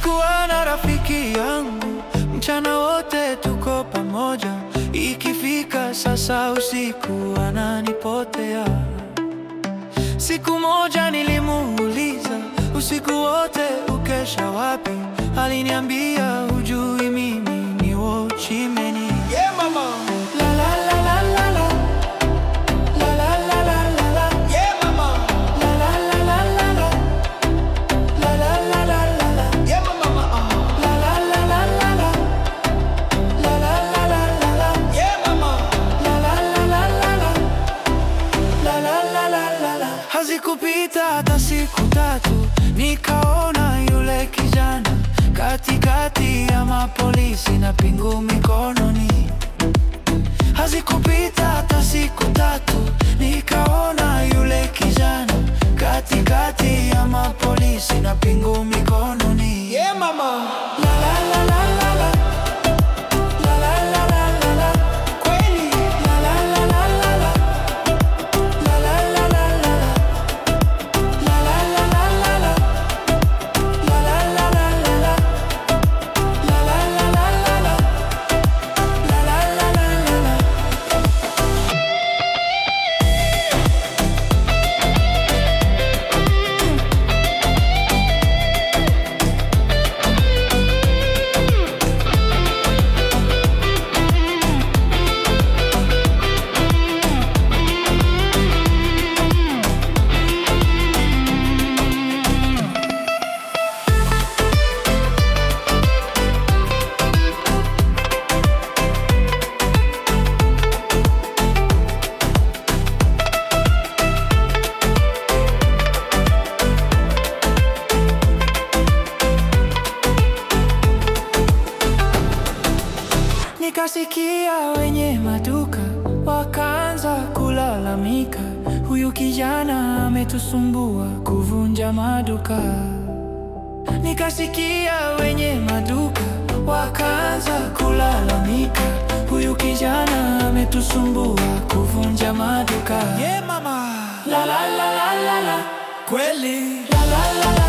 Nilikuwa na rafiki yangu, mchana wote tuko pamoja, ikifika sasa usiku ananipotea. Siku moja nilimuuliza, usiku wote ukesha wapi? Aliniambia hujui mimi ni Wochimeni. Yeah, mama. La la la la la la. La la la la la la. Yeah, mama. La la la la la la. La la la la la la. Yeah, mama. Uh. La la la la la la. La la la la la la. Yeah, mama. La la la la la la. La la la la la la. Hazikupita hata siku tatu, nikaona yule kijana katikati ya mapolisi na pingu mikononi. Hazikupita hata siku tatu, nikaona yule kijana katikati ya mapolisi na pingu mikononi. Yeah, mama. La la la la la la. La la la la la la. Kweli. La la la la la la. La la la la la la. La la la la la la. La la la la la la. La la la la la la. La la la la la la. Nikasikia wenye maduka wakaanza kulalamika, huyu kijana ametusumbua kuvunja maduka. Nikasikia wenye maduka wakaanza kulalamika, huyu kijana ametusumbua kuvunja maduka. Yeah, mama. La la la la la la, Kweli. la la la la